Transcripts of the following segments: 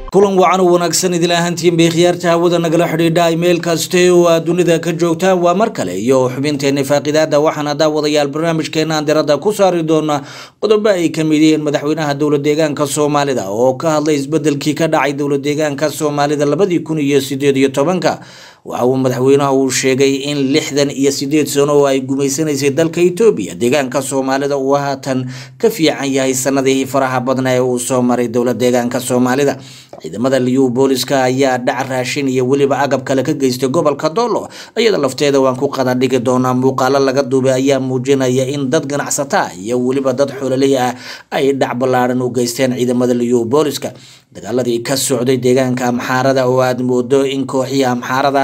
kulan wacan u wanaagsan idil ahaantiin bay khiyaarta hawada nagala xidhiidha imayl kaste oo aad dunida ka joogtaan waa mar kale iyo xubinteena faaqidaada waxaana daawadayaal barnaamijkeena aan diradda ku saari doona qodobo ay ka mid yihiin madaxweynaha dowlad deegaanka soomaalida oo ka hadlay isbedelkii ka dhacay dowlad deegaanka soomaalida labadii kun iyo sideed iyo tobanka waxa uu madaxweynaha uu sheegay in lixdan iyo sideed sano oo ay gumaysanaysay dalka etoobiya deegaanka soomaalida uu haatan ka fiican yahay sanadihii faraha badna ee uu soo maray dowlad deegaanka soomaalida ciidamada liyu booliska ayaa dhac raashin iyo weliba agab kale ka geystay gobolka doolo iyada lafteeda waan ku qada dhigi doonaa muuqaalo laga duubay ayaa muujinaya in dad ganacsata iyo weliba dad xoololey ah ay dhac ballaaran u geysteen ciidamada liyu booliska dagaaladii ka socday deegaanka amxaarada oo aada moodo in kooxihii amxaarada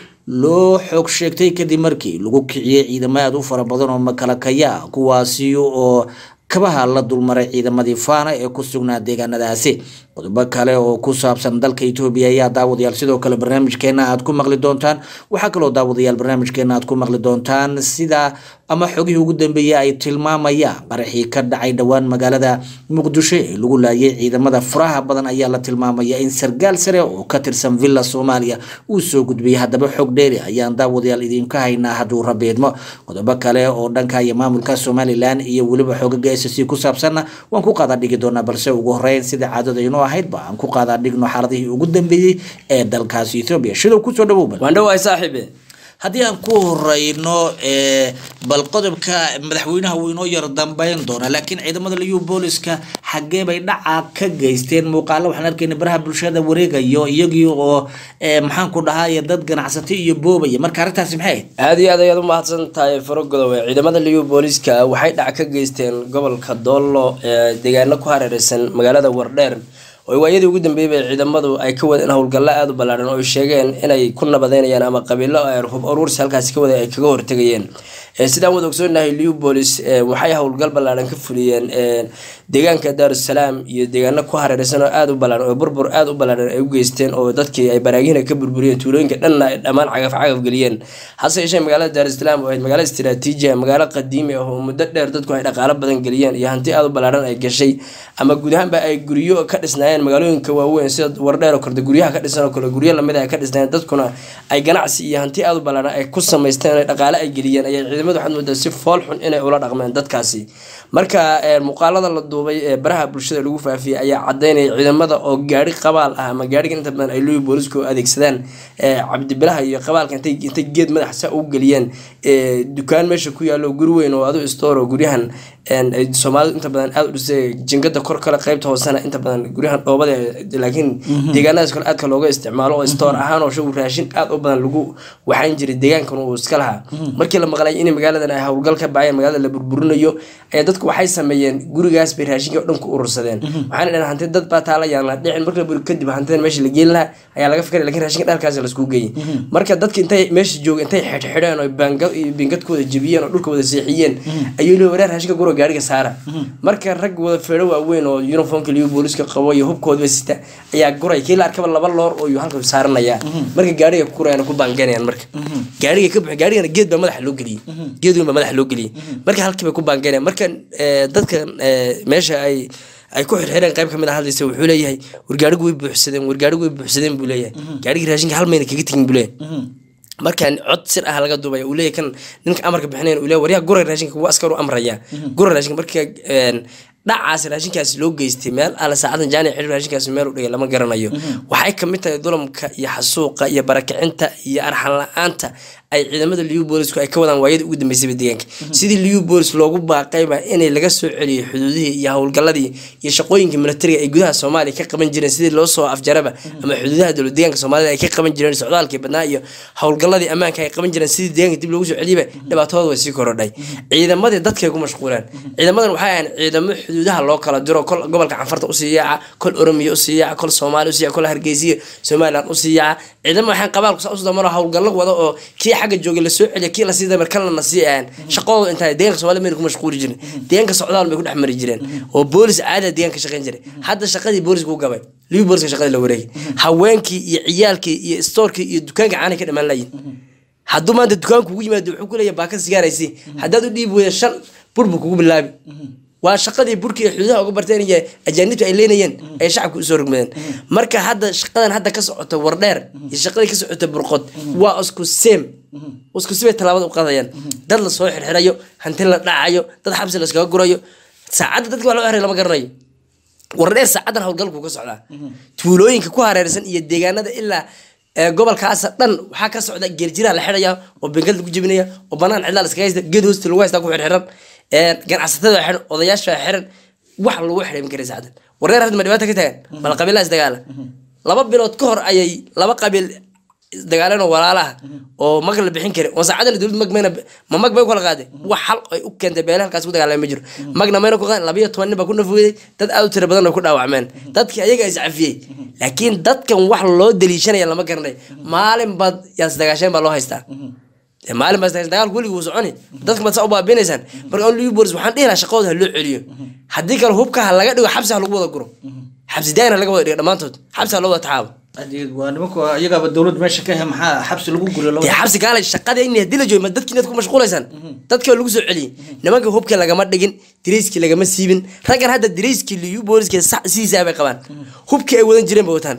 loo xoog sheegtay kadib markii lagu kiciyey ciidamo aada u fara badan oo makalakaya kuwaasi oo kabaha la dulmaray ciidamadii faana ee ku sugnaa deegaanadaasi qodobo kale oo ku saabsan dalka etoobiya ayaa daawadayaal sidoo kale barnaamijkeena aad ku maqli doontaan waxaa kaloo daawadayaal barnaamijkeena aad ku maqli doontaan sida ama xogihii ugu dambeeyey ay tilmaamayaan qaraxii ka dhacay dhowaan magaalada muqdisho ee lagu laayay ciidamada furaha badan ayaa la tilmaamaya in sargaal sare oo ka tirsan villa soomaaliya uu soo gudbiyay haddaba xog dheeri ayaan daawadayaal idinka haynaa hadduu rabeedmo qodobo kale oo dhanka iyo maamulka somalilan iyo weliba xoogaga s c ku saabsanna waan ku qaada dhigi doonaa balse ugu horeyn sida caadada inoo ahaydba aan ku qaadaa dhigno xaaladihii ugu dambeeyey ee dalkaasi etoobiya shidow kusoo dhawowba waan dhawahay saaxiibe haddii aan ku horeyno bal qodobka madaxweynaha wuu inoo yar dambeyn doonaa laakiin ciidamada liyu booliska xaggee bay dhaca ka geysteen muuqaalo waxaan arkayna baraha bulshada wareegayo iyagii oo maxaan ku dhahay dad ganacsatay iyo boobaya marka arrintaasi maxay aada ahayd iyo aad ayaad u mahadsan tahay farogodowe ciidamada liyu booliska waxay dhac ka geysteen gobolka doollo ee deegaano ku hareereysan magaalada wardheer oo waayadii ugu dambeeyay bay ciidamadu ay ka wadeen howlgallo aada u ballaaran oo ay sheegeen inay ku nabadeynayaan ama qabiilo hub uruursi halkaasi ka waday ay kaga hortegayeen sidaan wada ogsoonahay liubolis waxay howlgal ballaaran ka fuliyeen deegaanka daarusalaam iyo deegaano ku hareereysan oo aada u ballaaran oo burbur aada u ballaaran ay u geysteen oo dadkii ay baraagihina ka burburiyeen tuulooyinka dhanna ay dhammaan cagaf cagaf geliyeen hase yeeshee magaalada daarusalaam oo ahayd magaalo istiraatiiji ah magaalo qadiimi ah oo muddo dheer dadku ay dhaqaalo badan geliyeen iyo hanti aada u ballaaran ay gashay ama guud ahaanba ay guryo ka dhisnaayeen magaalooyinka waaweyn sida wardheer oo korde guryaha ka dhisan oo kale guryo lamid ay ka dhisnaayeen dadkuna ay ganacsi iyo hanti aada u ballaaran ay ku samaysteen ay dhaqaale ay geliyeen ayay ciidamadu waxaad moodaa si fool xun inay ula dhaqmeen dadkaasi marka muuqaalada la duubay ee baraha bulshada lagu faafiyey ayaa cadeynaya ciidamada oo gaari qabaal ah ama gaariga inta badan ay luyi boolisku adeegsadaan cabdibilaha iyo qabaalka intay intay geed madaxa u geliyeen dukaan meesha ku yaalo guri weyn oo adu istoor oo guryahan soomaalidu inta badan aada u dhisay jingada kor kale qeybta hoosena inta badan guryahan dhoobada laakiin deegaanadaas kale aadka looga isticmaalo oo stoor ahaan oo shagu raashin aada u badan lagu waxayn jiray deegaankan uu iska lahaa markii la maqlay in magaaladan ay howlgal ka baayeen magaalada la burburinayo ayaa dadku waxay sameeyeen gurigaas bay raashinka o dhan ku urursadeen waxaana dhaheen hanti dad baa taala yaan la dhicin marka la buri kadib hantidan meesha la geeli lahaa ayaa laga fikray lakin raashinka dhalkaas laisku geeyey marka dadki intay meesha jooga intay xidhxidheen oo baangad iyo bingad ku wada jebiyeen oo dhulka wada seexiyeen ayuu leey wareer raashinka guro gaariga saara marka rag wada feedho waaweyn oo uniformka liyu booliska qabo iyo hubkoodba sita ayaa guray kii la arkaba laba loor oo halka saaranaya marka gaariga ku gurayaan ku baangeynayaan marka gaariga ka buux gaarigana geed baa madaxa loo geliyey geed weyn baa madaxa loo geliyey marka halkii bay ku baangeynayaan marka dadka meesha ay ay ku xirxireen qayb kamid a hadlaysa wuxuu leeyahay wargaarigu way buuxsadeen wargaarigu way buuxsadeen buu leeyahay gaarigii raashinka hal mayna kaga tegin buu leeyahay markaan cod sir ah laga duubay uu leeyahy kan ninka amarka bixinayn uu leeyahy waryaa guray raashinka kuwa askar u amraya guray raashinka marka dhacaas raashinkaasi loo geystay meel alle saacadan jaani xil raashinkaasi meel u dhigay lama garanayo waxay kamid tahay dulamka iyo xasuuqa iyo barakicinta iyo arxan la-aanta ay ciidamada liu boolisku ay ka wadaan waayadii ugu dambeysayba deegaanka sidii liu boolis loogu baaqayba inay laga soo celiyay xuduudihii iyo howlgaladii iyo shaqooyinka militariga ay gudaha soomaaliya ka qaban jireen sidii loo soo afjaraba ama xuduudaha dowlad deegaanka soomaalida ay ka qaban jireen socdaalkii badnaa iyo howlgaladii ammaanka ay qaban jireen sidii deegaanka dib loogu soo celiyaba dhibaatadooda way sii korodhay ciidamadii dadkay ku mashquuleen ciidamadan waxay ahayn ciidamo xuduudaha loo kala diro kol gobolka canfarta usii yaaca kol oromiya usii yaaca kol soomaaliya usii yaaca kol hargeysiya somaliland usii yaaca ciidamo waxaan qabaalku saa usoo damaro howlgallo wada oo kii xagga joogay lasoo celiya kii lasii damar kalna nasii ahan shaqadooda intaa deegaanka somalida mayna ku mashquuli jirin deegaanka socdaal bay ku dhex mari jireen oo boolis caada deegaanka shaqayn jiray hadda shaqadii booliska u gabay libi booliska shaqadii la wareegay haweenkii iyo ciyaalkii iyo stoorkii iyo dukaanka caanay ka dhamaan layihin hadduu maanta dukaanku ugu yimaado wuxuu ku leeyahay baakad sigaaraysi haddaad u dhiibi weyda shan bur buu kugu bilaabi waa shaqadii burki ee xuduudaha uga barteen iyo ajaanibtu ay leynayeen ay shacabka usoo rogmadeen marka hadda shaqadan hadda ka socota wardheer iyo shaqadii ka socota burqod waa isku seem isku sibay tallaabada u qaadayaan dad la soo xirxirayo hanti la dhacayo dad xabsi la iskaga gurayo saacadda dadka waa loo xiray lama garanayo wardheer saacadan howlgalku ka socdaa tuulooyinka ku hareersan iyo deegaanada ilaa ee gobolkaasa dhan waxaa ka socda geerjiraa la xidhaya oo bengad lagu jebinaya oo banaan cidlaa la iskaga haysta geed hoosta lagu haystaa ku xirxiran ganacsatada xiran odayaasha xiran wax lagu xidhay ma karay saacadan wardheer hadda ma dhibaata ka taagan bal qabiilaa isdagaala laba bilood ka hor ayay laba qabiil dagaaleen oo walaalaha oo mag la bixin kari oo saacadana dowlad mag mayna ma mag bay u kala qaaday wax xal ay u keentay beele halkaas ku dagaalamay ma jiro magna mayna ku qaadin labayo toban nin baa ku nafweeday dad aad u tira badan oo ku dhaawacmeen dadkii ayaga is cafiyey laakiin dadkan wax loo daliishanaya lama garanay maalin baad yaas dagaasheen baa loo haystaa dee maalin baad dagaasheen dagaalku weligii wuu soconi dadka baad saa u baabinaysaan marka on libolis waxaan dhihi lahaa shaqadooda ha loo celiyo haddii kale hubka ha laga dhigo xabsi ha lagu wada guro xabsi daayina laga wada dhigo dhammaantood xabsi ha loo wada taxaabo waa nimanku iyagaaba dowlad meesha ka he maxaa xabsi lagu guriyo dee xabsi kaale shaqada in hadii la joogo ma dadki inaad ku mashquulaysaan dadka waa lagu soo celiyey nimanka hubka lagama dhigin dirayskii lagama siibin raggan hadda dirayskii liyu booliska sidiisaa bay qabaan hubkii ay wadan jireen bay wataan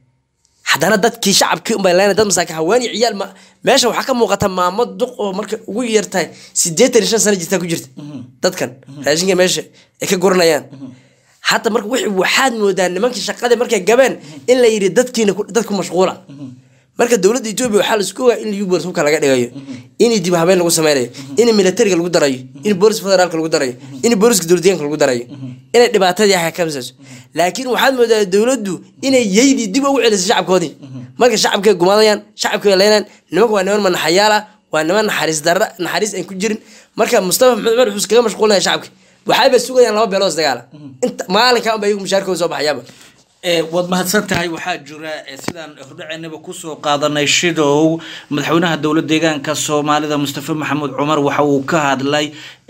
haddana dadkii shacabkii unbay leena dad masaakin haween iyo ciyaal ma meesha waxaa ka muuqata maamo duq oo marka ugu yartahay sideetan iyo shan sano jirtaa ku jirta dadkan raashinka meesha ay ka guranayaan hadda marka wixii waxaad moodaa nimankii shaqadii markay gabeen in la yidhi dadkiina dadku mashquula marka dowladda etoobiya waxaa laisku ogaa in liyu boolis hubka laga dhigayo in dib habeen lagu sameynayo in militariga lagu darayo in boolis federaalka lagu darayo in booliska dowladdeeganka lagu darayo inay dhibaatadii ah ka misayso laakiin waxaad moodaa dowladdu inay yeydii dib ugu celisay shacabkoodii marka shacabkay gumaadayaan shacabkay leynaan nimanka waa niman manaxayaal ah waa niman naxariis darra naxariis aan ku jirin marka mustafa maxmed cumar wuxuu iskaga mashquulinaya shacabka waxayba sugayaan laba beelood dagaala inta maalinka unba iyagu mushaarkooda soo baxayaaba waad mahadsan tahay waxaa jira sidaan hordhaceynaba kusoo qaadanay shidow madaxweynaha dowlad deegaanka soomaalida mustafa maxamuud cumar waxa uu ka hadlay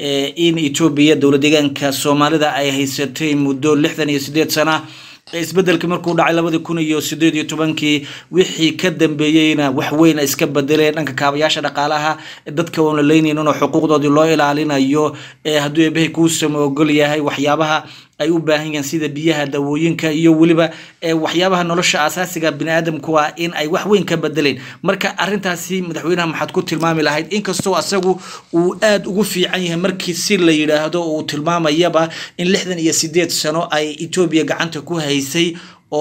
in etoobiya dowlad deegaanka soomaalida ay haysatay muddo lixdan iyo sideed sana isbedelkii markuu dhacay labadii kun iyo sideed iyo tobankii wixii ka dambeeyeyna wax weyn iska bedeleen dhanka kaabayaasha dhaqaalaha dadka oon la leynaynin oo xuquuqdoodii loo ilaalinayo hadduu eebahay kuusama ogol yahay waxyaabaha ay u baahan yihiin sida biyaha dawooyinka iyo weliba waxyaabaha nolosha asaasiga biniaadamku ah in ay wax weyn ka bedeleen marka arintaasi madaxweynaha maxaad ku tilmaami lahayd inkastoo asagu uu aada ugu fiican yahay markii si la yidhaahdo uu tilmaamayaba in lixdan iyo sideed sano ay etoobiya gacanta ku haysay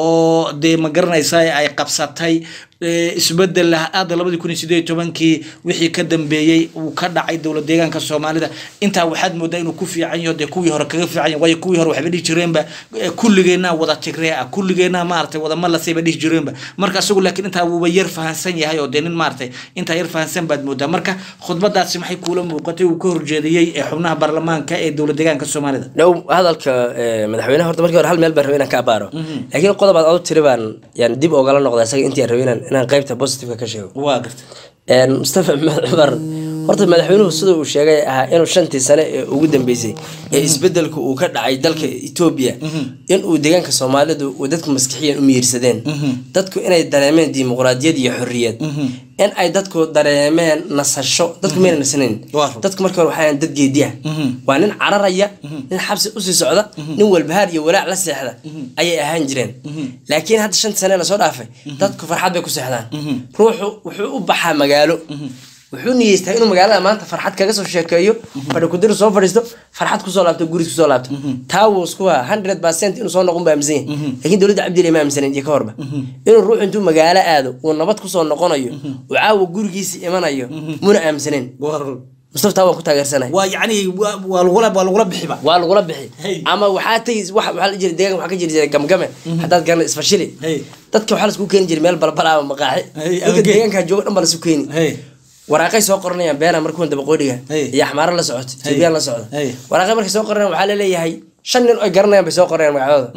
oo dee ma garanaysa ay qabsatay isbedel aada labadii kun iyo sideed iyo tobankii wixii ka dambeeyey uu ka dhacay dowlad deegaanka soomaalida intaa waxaad moodaa inuu ku fiican yaho dee kuwii hore kaga fiican yahay waayo kuwii hore waxba dhihi jireenba kulligeenna wada tigree ah kulligeenna maaragtay wada malasayba dhihi jireenba marka isagu laakiin intaa wuuba yar fahansan yahay oo dee nin maaragtay intaa yar fahansan baad moodaa marka khudbadaasi maxay kuula muuqatay uu ka horjeediyey ee xubnaha baarlamaanka ee dowlad deegaanka soomaalida dhow hadalka madaxweynaha horta markii hore hal meel baan rabay inaan ka abaaro laakiin qodob aad u tiri baan yani dib ogala noqda isaga intii aan rabay inaan inaan qaybta positiveka ka sheego waa garta mustafa maxmed cumar horta madaxweynuhu sida uu sheegay ahaa inuu shantii sane ee ugu dambeysay ee isbedelka uu ka dhacay dalka etoobiya inuu deegaanka soomaalidu uu dadku maskixiyan u miirsadeen dadku inay dareemeen dimuqraadiyad iyo xorriyad in ay dadku dareemeen nasasho dadku mayna nasanayn dadku markii hore waxaa dad geediya waa nin cararaya nin xabsi usii socda nin walbahaar iyo walaac la seexda ayay ahaan jireen laakiin hadda shantii sane lasoo dhaafay dadku farxad bay ku seexdaan ruuxu wuxuu u baxaa magaalo wuxuu niyeystaa inuu magaalada maanta farxad kaga soo sheekeeyo fadhi kudir soo fadhiisto farxad kusoo laabto guris kusoo laabto taa wuu isku haa hundred percent inuu soo noqon ba aaminsan yahay laakiin dowladda cabdile ma aaminsanen iyo ka horba inuu ruux intuu magaalo aado uu nabad kusoo noqonayo uu caawa gurigiisa imanayo muna aaminsanen mustafa taa waan ku taageersanahay waa yacni waa lagula waa lagula bixiba waa lagula bixi ama waxaa tegi wax waxaa la jira deegaan waxaa ka jiri jiray gamgame haddaad garana isfashili dadka waxaa lasku keeni jiray meel balbala ama maqaaxi dadka deegaankaa jooga dhan baa lasu keeni waraaqay soo qoranayaan beena markuwan dabaqoodhiga iyo axmaaro la socoto etoobiyaan la socda waraaqay markay soo qoranayaan waxaa laleeyahay shan nin oy garanayaan bay soo qoranayaan magacdooda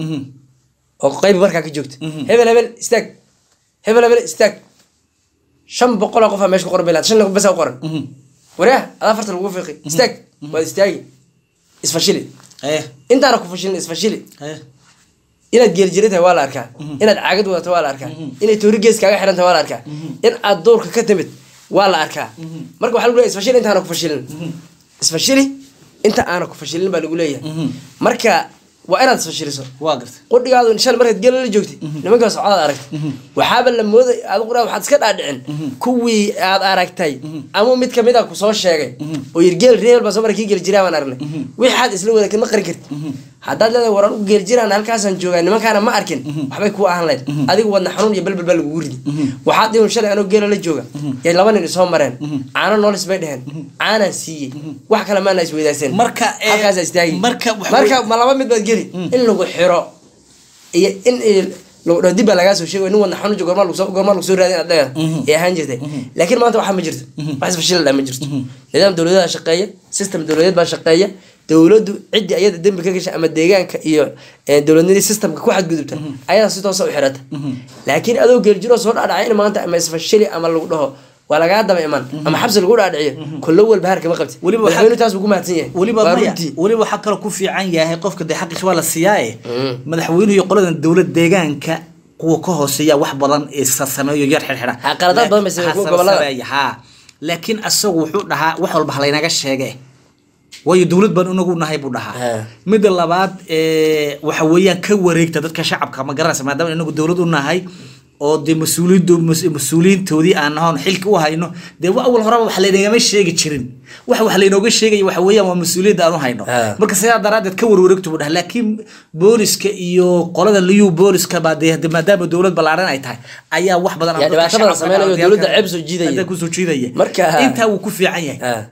oo qayb markaa ka joogta hebel hebel istaag hebel hebel istaag shan boqol oo qof aa meesha ku qoran bay lahayd shan nin basa u qoran waryaa adaa farta lagu fiiqi istaag waad istaagi isfashili intaana ku fashilin isfashili inaad geeljira tahay waa la arkaa inaad caagad wadato waa la arkaa inay toori gees kaaga xiran tahay waa la arkaa in aad duurka ka timid waa la arkaa marka waxaa lagu leeyahay isfashili intaana ku fashilin isfashili inta aana ku fashilin baa lagu leeyahay marka waa inaad isfashiliso waa gartay qudhigaadu shal markaad gela la joogtay nimankaa socdaad aragtay waxaaba la mooday adiguna waxaad iska dhaadhicin kuwii aad aragtay ama mid kamid a kusoo sheegay oo yir geel reebel baa soo mara kii geli jiraa baan aragnay wixaad isla wada ma qari karti haddaad leedahay waran u geeli jiraan halkaasaan joogaa nimankaana ma arkin waxbay kuu ahaan lahayd adigu wadna xanuun iyo balbal baa lagugu ridi waxaad dhihin shalay anoo geela la jooga yay laba nin isoo mareen caano noolis bay dheheen caanaan siiyey wax kale maana isweydaaseen Marka, eh, halkaasa istaagi marka wax marka ma laba mid baad geli in lagu xiro iyo in i- lagu dhaho dib baa lagaa soo sheegay nin wadna xanuun jiro goormaa lagu soo- goormaa lagu soo raadin aad dheer ee ahaan jirtay laakiin maanta waxaa ma jirto wax isfashil dhaa ma jirto nidaam dowladaa shaqeeya system dowladeed baa shaqeeya dowladdu ciddii ayada dembi ka gasha ama deegaanka iyo eh, dowladnimada systemka ku xadgudubta ayadaa si toosa u xirata laakiin adoo geeljiro soo dhacdhacay in maanta ama isfashili ama lagu dhaho waa lagaa daba iman ama xabsi lagu dhaadhiciyo kollo walba har kama qabti Weliba waxaa- madaxweynuhu taas buu ku mahadsan yahay weliba Waa maya runtii. weliba waxaa kaloo ku fiican yahay qofka dee xaqiisa waa la siiyaaye madaxweynuhu iyo qoladan dowlad deegaanka kuwa ka hooseeya wax badan isa sameeyo yar xirxidha Ha, qaladaad badan bay sameeyeen kuwa gobollada. ha laakiin asagu wuxuu dhahaa wax walba halaynaga sheege waayo dowlad baan inagu nahay buu dhahaa Ha. midda labaad ee, waxa weeyaan ka wareegta dadka shacabka ma garanaysa maadaama inagu dowlad u nahay oo dee mas-uuliyiintu mas- mas-uuliyiintoodii aan nahoon xilka u hayno dee wa awal horeba wax laynagama sheegi jirin wax wax laynooga sheegaya waxa weeyaan waa mas-uuliyadda aan u hayno Ha. marka sidaa daraaddeed ka warwareegtu buu dhaha laakiin booliska iyo qolada liyu booliska baa dee dee maadaama dowlad ballaaran ay tahay ayaa wax badan Yaa dadka dhibaato badan shacabka sameynaya oo ah, dowladda ceeb soo jiidaya. hadda kusoo jiidaya Marka- intaa wuu ku fiican yahay Ah.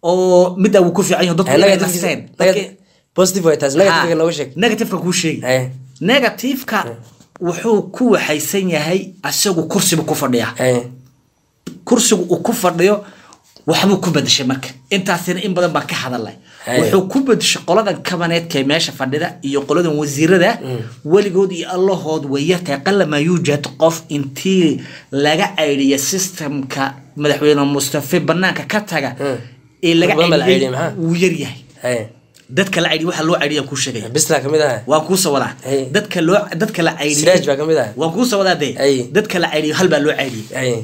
oo middaa wuu ku fiican yahay dadku inay Negative- nasteen negative- positive way taas negative nooga sheeg negativeka kuu sheegi Haye. negativeka wuxuu ku waxaysan yahay asagu kursibu ku fadhiya Haye. kursigu uu ku fadhiyo waxbuu ku bedeshay marka intaasina in badan baan ka hadalnay Haye. wuxuu ku bedeshay qoladan kabaneedka ee meesha fadhida iyo qoladan wasiirada weligood iyo allahood way yartahay qalamaa yuujad qof intii laga aydiya systemka madaxweyne mustafe banaanka ka taga ee laga Wax badan baa la caydiyey caydiyey, maxaa? wuu yaryahay Haye. dadka la caydiya waxa loo caydiya kuu sheegaya bislaa kamid ah waan kuu sawadaa Hey. dadka loo dadka la caydiyey siraaj baa kamid ah waan kuu sawadaa dee Hey. dadka la caydiyey hal baa loo caydiyey Haye.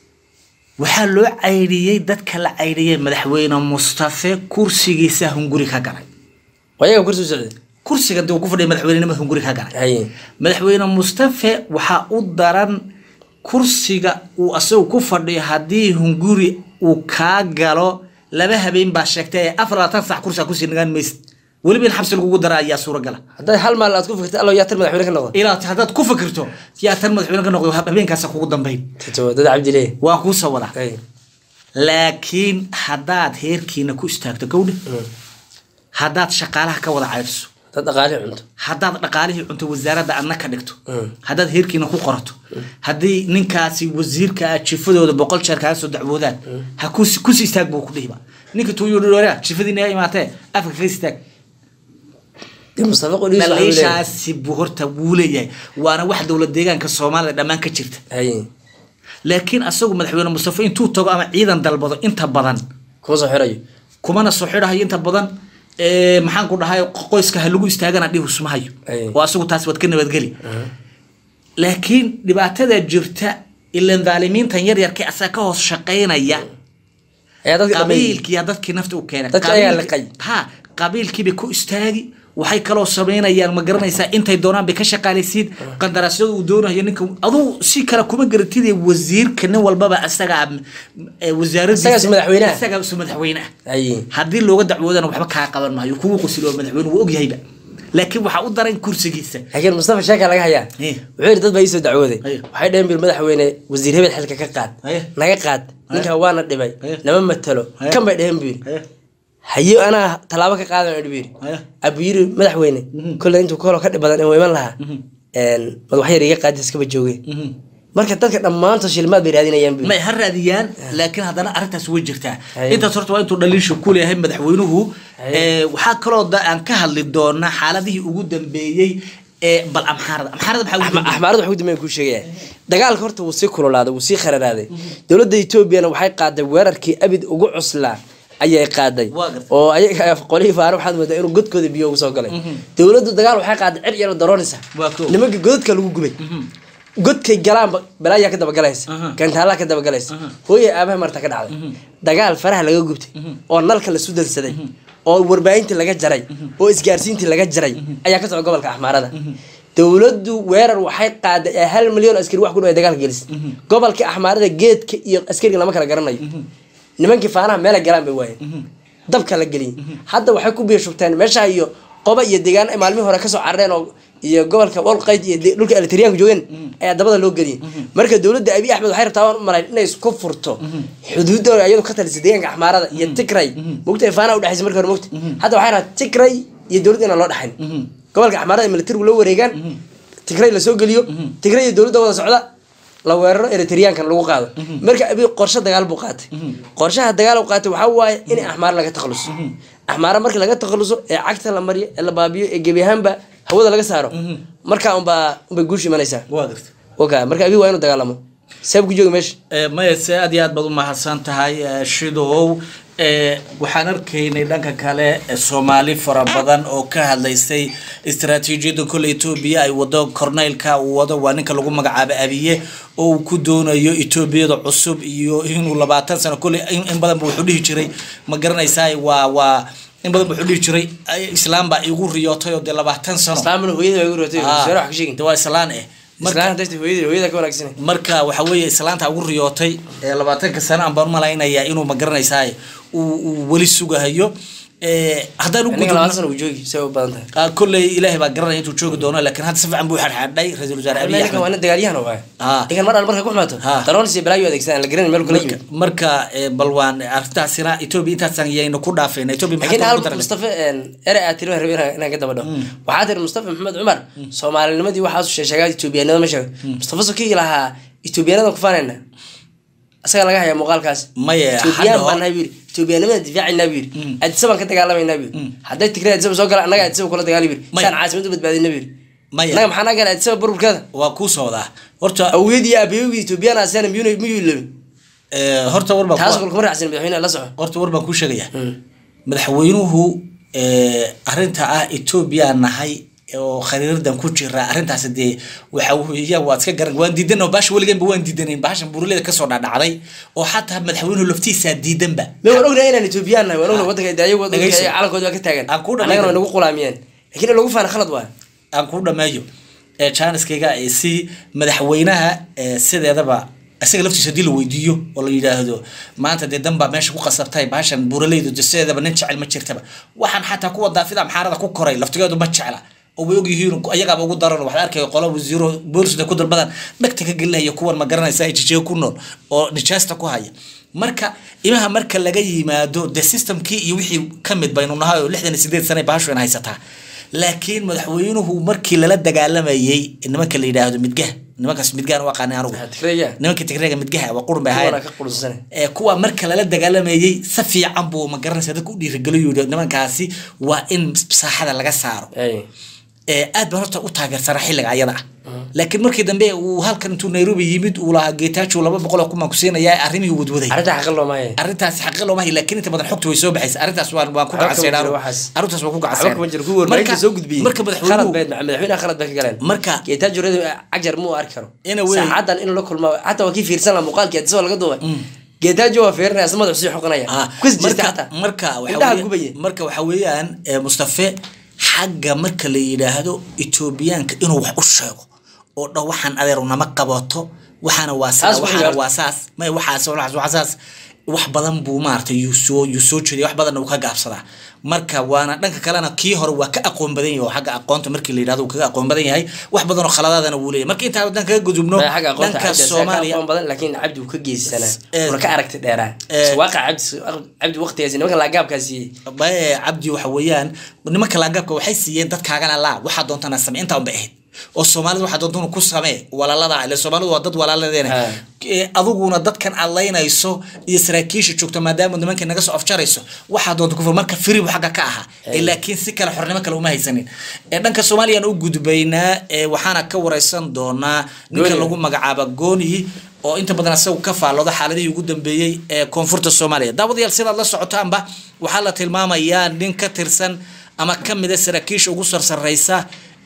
waxaa loo caydhiyey dadka la caydhiyey madaxweyne mustafe kursigiisa hunguri ka galay waa iyaga kursi u socday kursiga dee uu ku fadhiya madaxweynenimada hunguri ka galay Haye. madaxweyne mustafe waxaa u daran kursiga uu asagu ku fadhiyo haddii hunguri uu kaa galo laba habeen baa sheegtay ee afar labaatan sac kursiga kusii nagaan maysid weliba in xabsi lagugu dara ayaa suuragala hadday hal maal aad ku fikirta allo yaa tar madaxweyne ka noqdo ilaa haddaad ku fikirto yaa tan madaxweyne ka noqdo habeenkaasa kugu dambayn Tito, dad cabdile waan kuu soo wadaa Haye. laakiin haddaad heerkiina ku istaagto gowdhe haddaad shaqaalaha ka wada caydhiso dad dhaqaale cunto haddaad dhaqaalihii cunto wasaaradda adna ka dhigto haddaad heerkiina ku qorato haddii ninkaasi wasiirka ah jifadooda boqol jeer kaaga soo dacwoodaan ha kusi kusi istaag buu ku dhihiba ninka tuuyodhora jifadiina yaa imaatee afka kaga istaag dee mustafa qodhiis waxa uu leeyahay. dhaliishaasi buu horta wuu leeyahay waana wax dowlad deegaanka soomaalida dhammaan ka jirta Haye. laakiin asagu madaxweyne mustafe intuu tago ama ciidan dalbado inta badan kuma soo xirayo kumana soo xidhahayo inta badan ee, maxaan ku dhahay qoyska ha lagu istaagana dhihusmahayo Ay. oo asagu taas waad ka nabadgeli laakiin dhibaatada jirta ilan dhaalimiintan yaryarka asaga ka hoos shaqaynaya ayaa dadka dhameeyey qabiilkiya dadkii nafta u keenay Dadka ayaa Qabiilki- liqay. ha qabiilkiibay ku istaagi waxay kaloo samaynayaan ma garanaysaa intay doonaan bay ka shaqaalaysiin qandaraasyada uu doonayo ninka aduu si kale kuma garatid wasiirka nin walbaba asaga wasaaradiisa Isagaa isu madaxweyne ah. isagaa isu madaxweyne ah Haye. haddii looga dacwoodana waxba kaa qaban maayo kugu qosilo madaxweyne wuu ogyahayba laakiin waxaa u daran kursigiisa laakiin mustafa sheeka laga hayaa Eh. wuxuu yidhi dad baa iisoo dacwooday Haye. waxay dhaheen bir madaxweyne wasiir hebel xilka ka qaad Haye. naga qaad ninkaa waana dhibay Haye. nama matalo Haye. kan bay dhaheen buu yidhi haye anaa tallaabo ka qaadan idhi buu yidhi Haye. abu yidhi madaxweyne kolley intuu koolo ka dhib badan in iman lahaa madaxyar iga qaadi iskaba joogeen marka dadka dhammaantood shilmaad bay raadinayaan buu yidhi. may ha raadiyaan laakiin haddana arrintaas way jirtaa Haye. intaas horta waa intuu dhaliisha ku leeyahay madaxweynuhu ee, waxaa kaloo da- aan ka hadli doonaa xaaladihii ugu dambeeyey ee bal amxaarada amxaarada maxaa ugu Axma- dambeeyey? axmaarada waxuu dambeyn kuu sheegaya dagaalka horta wuu sii kululaaday wuu sii khararaaday dowladda etoobiyana waxay qaaday weerarkii abid ugu cuslaa ayay qaaday Waa gartay. oo ayaga qolihii faare waxaad moodaa inuu godkooda biyo ugu soo galay dowladdu dagaal waxay qaaday cir yaro daroonaysa Waa koow. nimanka godadka lagu gubay godkay galaanba balaayaa ka dabaгаlaysa Aha. gantaallaa ka dabaгаlaysa hooyay aabaha marta ka dhacday dagaal faraha laga gubtay oo nalka la sudansaday oo warbaahintii laga jaray oo isgaarsiintii laga jaray ayaa ka socda gobolka axmaarada dowladdu weerar waxay qaaday ee hal milyan oo askari wax ku dhow ay dagaalka gelisay gobolka axmaarada geedka iyo askariga lama kala garanayo nimankii faanaha meela galaan bay waayeen dabka la geliyay hadda waxay ku biirshubteen meesha iyo qoba iyo deegaan ay maalmihii hore kasoo carareen oo iyo gobolka wolqayd iyo de- dhulka elitariyaanka joogeen ayaa dabada loo geliyay marka dowladda abiy axmed waxay rabtaa waan u malayn inay isku furto xuduudda iyadu ka talisay deegaanka axmaarada iyo tigray mogta faanaha udhexaysa marka hore mogta hadda waxay rabtaa tigray iyo dowladda inaan loo dhexayn gobolka axmaarada militarigu la wareegaan tigray lasoo geliyo tigray iyo dowladda wada socda la weeraro eritriyaankan lagu qaado marka abiy qorshe dagaal buu qaatay qorshaha dagaal uu qaatay waxaa waaye in axmaar laga takhaluso axmaara marka laga takhaluso ee cagta la mariyo ee la baabiyo ee gebi ahaanba hawada laga saaro markaa unbaa unbay guush imanaysaa waa garta oka marka abiy waa inuu dagaalamo seeb ku jooga meesha Eh, maya se aad iyo aad baad u mahadsan tahay eh, shidow Eh, waxaan arkaynay dhanka kale eh, soomaali fara badan oo ka hadlaysay istaraatiijiyadda kole etoobiya ay wado korneylka uu wado waa ninka lagu magacaabo abiye oo uu ku doonayo etoobiyada cusub iyo inuu labaatan sano kole in in badan ba wuxuu dhihi jiray ma garanaysaa waa waa in badan ba wuxuu dhihi jiray "Ay, islaam baa igu riyootay oo dee labaatan sano islaamna hooyada waa igu rootay Ah, soo wax ka sheegin dee waa islaan eh marka islaan hadday hooyada hooyada ka wanaagsan marka waxa weeye islaanta ugu riyootay ee labaatanka sano aan baan malaynayaa inuu ma garanaysaa uu uu weli sugahayo Eh, haddaan u ninka labaatan gudubno sano uu joogi say u badan tahay ah, kolley ilaahay baa garanaya intuu joogi doono laakiin hadda si fiican buu xadxadhay ra-iisul wasaare abiy ninkan waa axmed nin dagaalyahan waay Ah. ninkan mar al marka ku xumaato Ah. daroon iyo balaayo adeegsadaan la garanay meel kala yimid marka eh, bal waan arrintaasina etoobiya intaasaan yayna ku dhaafayna etoobiya laakiin maxaa hal ku darnay mustafa ere aad tiri waan rabay inaan inaan ka daba dhaho waxaa tiri mustafa maxamed cumar soomaalinimadii waxaasu sheesheegaa etoobiyanimada ma sheego mustafa sokii lahaa etoobiyanada ku faanayna isaga laga hayaa muuqaalkaas Maya, etoobiyaan hadda baan nahay buu yidhi etoobiyanimada difaacaynaa buu yidhi adisabaan ka dagaalamaynaa buu yidhi hadday tigray adisaba soo gala annaga adisaba kula dagaali buu yidhi Maya. saan caasimad u badbaadina buu yidhi Maya. annaga maxaa naga gala adisaba burburkeeda waa kuu socdaa horta awgeed iyo aabbayowgii etoobiyaan asana miyuu miyuu ilabin eh, horta war baan taas ku- kulkuma raacsan madaxweyne la soco horta war baan kuu sheegayaa madaxweynuhu eh, arrinta ah etoobiya nahay oo khariiradan ku jira arrintaasi dee waxa weeya waad iska garan waan diidan baasha weliganba waan diidanayn baashan buuraleda kasoo dhadhacday oo xataa madaxweynuhu laftiisaa diidanba ma waan ognahay inaan etoobiyaan nahay waan ognahay waddanka daayo waddanka Dhegeyso. calankooda waa ka taagan Aan kuu dhammayn annagana way doono. nagu qulaamiyeen laakiin in lagu faana khalad waay aan kuu dhameeyo ee jaaniskayga ee si madaxweynaha ee sideedaba isaga laftiisa haddii la weydiiyo oo la yidhaahdo maanta dee dan baa meesha ku qasabtay baashan buuraleydu de sideedaba nin jecel ma jirtaba waxaan xataa kuwa daafida amxaarada ku koray laftigeedu ma jecla oo way ogyihiin ayagaaba ugu daran waxaad arkaya qolo wasiiro boolisda ku dalbadan dhagta ka gelinaya kuwan ma garanaysa ay jijeego ku nool oo nijaasta ku haya marka imaha marka laga yimaado de systemkii iyo wixii ka mid baynu nahay oo lixdan iyo sideed sana baashu in haysataa laakiin madaxweynuhu markii lala dagaalamayay nimanka la yidhaahdo midgaha nimankaas midgahan u aqaanay anugu tigreeya nimanka tigreega midgaha waa qurun bay kuwana ahaayeen ka qulunsan ee kuwa marka lala dagaalamayay si fiican buu ma garanaysa dadka u dhiirigeliyo yidhi nimankaasi waa in saaxada laga saaro ee aad baan horta u taageersanaa xilliga ayada ah laakiin markii dambe uu halkan intuu nairobi yimid uu lahaa geetaajo laba boqol oo kumaan ku siinayaa arrimihii wadwaday arrinta xaqin loo maaye arrintaas xaqi looma hay laakiin inta badan xogta way soo baxaysa arrintaas waan waan ku Waxba kama gacansaynaa jiro waxaas. arrintaas waan ku waxba gacansaynaa kama jiro kuwa warbaahinta soo gudbiyey marka khalad madaxweynuhu bay madaxweynaha khalad bay ka galeen marka geetaajo reedo cajar muu arki karo Ina wey. saacadan in la kulma xataa waa kii fiirsan laha muuqaalkii adisaba laga duubay geetaajo waa fiirinaya asna madaxu sii xoqanaya ah, kus jirta marka xataa marka waxa indhaha weeye- gubaya marka waxa weeyaan eh, mustafe xagga marka la yidhaahdo etoobiyaanka inuu wax u sheego oo dhan waxaan adeer nama qabato waxaana waa Taas saa ku waxaana ciyaarta. waa saas may waxaas waxaas waxaas wax badan buu maaragtay yuu soo yuu soo jeeday wax badanna uu ka gaabsadaa marka waana dhanka kalena kii hore waa ka aqoon badan yahay oo xagga aqoonta markii la yidhahdo uu kaga aqoon badan yahay wax badan oo khaladaadana wuu leeyahay marka intaa haddaan kaga gudubno Maya xagga aqoonta dhanka cabdi asaga ka soomaaliya aqoon badan laakiin cabdi uu ka geysana Eh, una ka aragti dheeraa eh, waaqa cabdi cabdi waqtigaasi nimanka laagaabkaa siiyey bae cabdi waxa weeyaan nimanka laagaabka waxay siiyeen dadkaagana laa waxaa doontana samee intaa unba ahayd oo soomaalida waxaa doontana ku samee walaalada ile soomaalidu waa dad walaaladeena Ha. Eh, adiguna dadkan aad laynayso iyo saraakiisha joogta maadaama nimanka naga soo afjarayso waxaa doonta kufur marka firibu xagga ka ahaa Eh, laakiin si kale xornimo kale uma haysanin Eh, dhanka soomaaliyaan u gudbaynaa eh, waxaana ka wareysan doonaa ninka Gooni. lagu magacaaba gooni oo inta badan isagu ka faallooda xaaladihii ugu dambeeyey ee koonfurta soomaaliya daawadayaal sidaad la socotaanba waxaa la tilmaamayaa nin ka tirsan ama ka mida saraakiisha ugu sarsareysa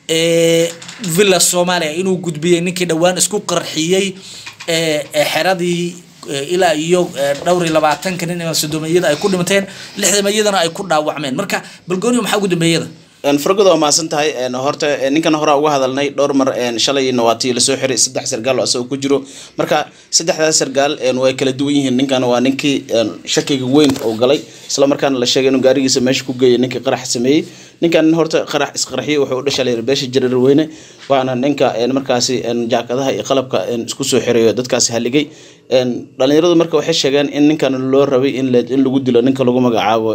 ee villa soomaaliya inuu gudbiyey ninkii dhowaan isku qarxiyey ee ee xeradii ilaa iyo dhowr iyo labaatanka nin sodomiyada ay ku dhinteen lixdamayadana ay ku dhaawacmeen marka balgooniyo maxaa ugu dambeeyada fargoda waa mahadsan tahay horta ninkan horaa uga hadalnay dhowr mar shalayna waa tii lasoo xiray saddex sargaal oo asagoo ku jiro marka saddexdaas sargaal way kala duwan yihiin ninkan waa ninkii shakiga weyn oo galay isla markaana la sheegay inuu gaarigiisa meesha ku geeyay ninkii qarax sameeyey ninkan horta qarax isqarxiye wuxuu u dhashay layiri beesha jareer weyne waana ninka markaasi jaakadaha iyo qalabka isku soo xirayo dadkaasi haligay dhalinyaradu marka waxay sheegeen in ninkan loo rabay in lagu dilo ninka lagu magacaabo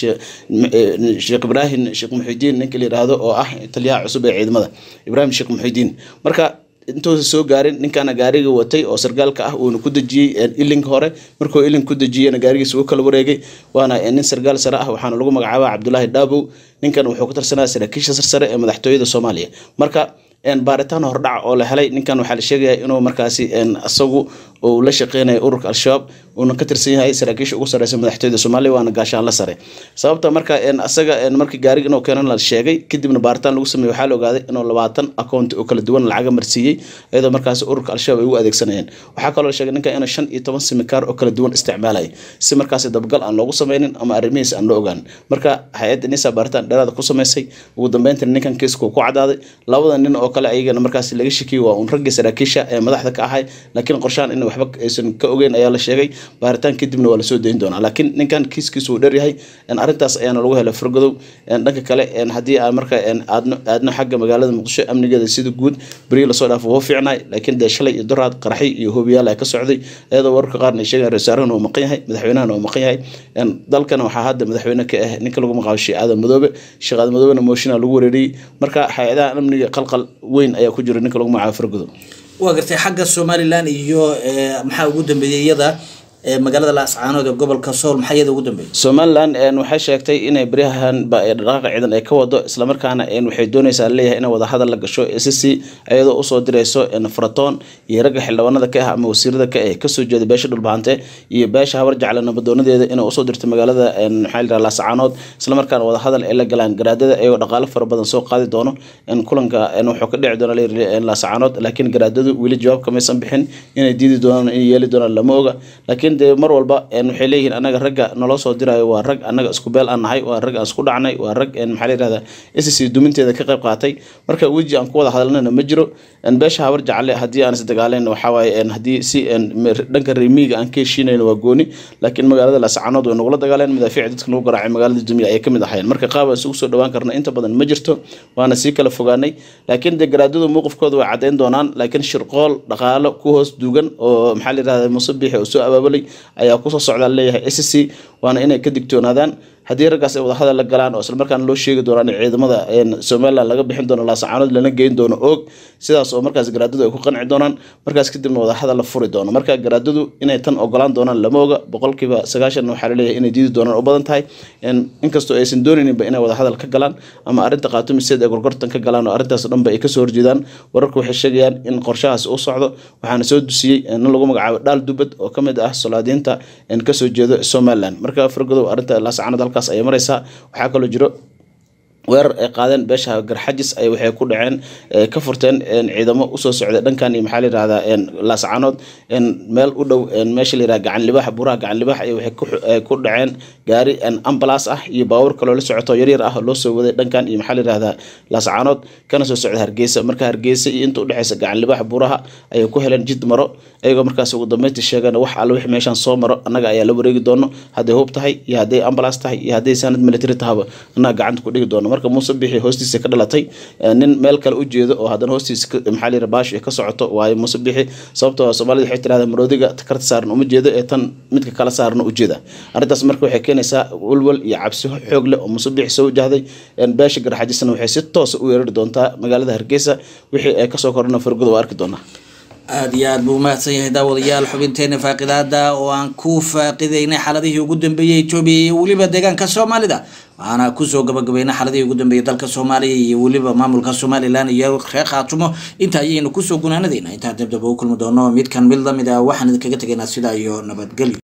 sheekh ibraahim sheekh muxidiin ninka la yidhaahdo oo ah taliyaha cusub ee ciidamada ibraahim sheekh muxidiin marka intuusa soo gaarin ninkaana gaariga watay oo sargaalka ah uuna ku dejiyey ilinka hore markuu ilink ku dejiyena gaarigiisa uu kala wareegay waana nin sargaal sare ah waxaana lagu magacaaba cabdulaahi dhaabow ninkan wuxuu ka tirsanaya saraakiisha sarsare ee madaxtooyada soomaaliya marka baaritaan hordhac oo la helay ninkan waxaa la sheegaya inuu markaasi isagu uu la shaqeynaya ururka al-shabaab uuna ka tirsan yahay saraakiisha ugu sareysa madaxtooyada soomaaliya waana gaashaan la sare sababta marka asaga markii gaariga inuu keenan la sheegay kadibna baaritaan lagu sameeyey waxaa la ogaaday inuu labaatan akoont oo kala duwan lacaga marsiiyey iyadoo markaasi ururka al-shabaab ay u adeegsanayeen waxaa kaloo la sheegay ninkan inuu shan iyo toban simikaar oo kala duwan isticmaalaya si markaasi dabgal aan loogu sameynin ama arrimihiisa aan loo ogaan marka hay-adda nisa baaritaan dheeraada ku sameysay ugu dambeyntina ninkan kiiska ku cadaaday labada nin oo kale ayagana markaasi laga shakiyey waa uun raggii saraakiisha ee madaxda ka ahay laakiin qorshahan in waxba aysan ka ogeyn ayaa la sheegay baaritaan kadibna waa lasoo dayn doonaa laakiin ninkan kiiskiisu uu dheryahay arrintaas ayaana lagu helay fargodow dhanka kale haddii aan marka aadno aadno xagga magaalada muqdisho amnigeeda sida guud beriyi lasoo dhaafo wuu fiicnaay laakiin dee shalay iyo duraad qaraxi iyo hoobiyaal ay ka socday iyadoo wararka qaarna ay sheegayan rasaarahana uu maqan yahay madaxweynahana uu maqan yahay dalkana waxaa hadda madaxweyne ka ah ninka lagu magacaabo sheekh aadan madoobe sheekh aadan madoobena mooshinaa lagu wareeriyey marka hay-adaha amniga qalqal weyn ayaa ku jira ninka lagu magacaabo fargodow waa gartay xagga somalilan iyo maxaa ugu dambeeyey iyada magaalada laascaanood ee gobolka sool maxaa iyada ugu dambeeyey somalilan waxay sheegtay inay beryahan dhaqaaqa ciidan ay ka wado islamarkaana waxay dooneysaa leeyahay inay wadahadal la gasho sc iyadoo usoo direyso faratoon iyo ragga xildhibaanada ka ah ama wasiirada ka ah kasoo jeeda beesha dhulbahante iyo beesha habar jecle nabadoonadeeda inay usoo dirto magaalada maxaa la laascaanood islamarkaana wadahadal ay la galaan garaadada iyagoo dhaqaalo fara badan soo qaadi doono kulanka wuxuu ka dhici doona laascaanood laakiin garaadadu weli jawaab kamaysan bixin inay diidi doonaan inay yeeli doonaan lama oga laakiin de mar walba waxay leeyihiin anaga ragga naloo soo diraayo waa rag anaga isku beel aan nahay waa rag aan isku dhacnay waa rag maxaa la yihahda sc duminteeda ka qayb qaatay marka weji aan ku wada hadalnana ma jiro beesha habar jacle haddii aan isdagaaleyn waxawaaye haddii si dhanka remiiga aan ka heshiinayn waa gooni laakiin magaalada laascaanood way nagula dagaaleen madaafiic dadka lagu garaacay magaalada dumiya ayay kamid ahayn marka qaab aan isugu soo dhawaan karna inta badan ma jirto waana sii kala fogaanay laakiin de garaadadu mowqifkooda way caddeyn doonaan laakiin shirqool dhaqaalo ku hoos duugan oo maxaa la yihahda musabixi oo soo abaabulay ayaa kusoo socdaa leeyahay sc waana inay ka digtoonaadaan haddii raggaas ay wadahadal la galaan oo islamarkaana loo sheegi doonaan in ciidamada somalilan laga bixin doono laasacaanood lana geyn doono oog sidaas oo markaas garaadadu ay ku qanci doonaan markaas kadibna wadahadal la furi doono marka garaadadu inay tan ogolaan doonaan lama oga boqolkiiba sagaashan waxaa laleeyahay inay diidi doonaan u badan tahay inkastoo aysan doonayninba inay wadahadal ka galaan ama arrinta qaatumiseed ay gorgortan ka galaan oo arrintaas dhanba ay kasoo horjeedaan wararku waxay sheegayaan in qorshahaas u socdo waxaana soo dusiyey nin lagu magacaabo dhaal dubad oo kamid ah solaadiinta kasoo jeedo somalilan marka fargodow arrinta laasacaanood halkaas ayay mareysaa waxaa kaloo jiro weerar ay qaadeen beesha garxajis ay waxay ku dhaceen ka furteen ciidamo usoo socday dhankan iyo maxaa la yihahdaa laascaanood meel u dhow meesha la yihahda gacan libaax buraha gacan libaax ay waxay ku dhaceen gaari ambalaas ah iyo baabuur kaloo la socoto yaryar ah loo soo waday dhankan iyo maxaa la yihahdaa laascaanood kana soo socda hargeysa marka hargeysa iyo inta udhexeysa gacan libaax buraha ayay ku heleen jid maro iyagoo markaas ugu dambeyntii sheegeen wax alle wixii meeshaan soo maro annaga ayaa la wareegi doono hadday hub tahay iyo hadday ambalaas tahay iyo hadday saanad military tahaba annaga gacanta ku dhigi doono marka muuse bixi hoostiisa ka dhalatay nin meel kale u jeedo oo haddana hoostiisa maxaa la yidhaha baashi ka socoto waayo muuse bixi sababtoo soomaalida waxay tirahdaa maroodiga karta saaran uma jeedo ee tan midka kala saarna u jeeda arrintaas marka waxay keenaysaa walwal iyo cabsi xoog leh oo muuse bixi soo wajahday beesha garxajisana waxay si toosa u weerari doontaa magaalada hargeysa wixii ay kasoo korana fargoda waa arki doonaa aada iyo aada buu umahadsan yahay daawadayaal xubinteena faaqidaada oo aan ku faaqidaynay xaaladihii ugu dambeeyey etoobiya iyo weliba deegaanka soomaalida waxaana kusoo gabagabeynay xaaladihii ugu dambeeyey dalka soomaaliya iyo weliba maamulka somalilan iyo reer khaatumo inta ayaynu kusoo gunaanadeyna intaa dabdaba u kulmi doono midkan mid lamid ah waxaan idinkaga tegaynaa sidaa iyo nabadgelyo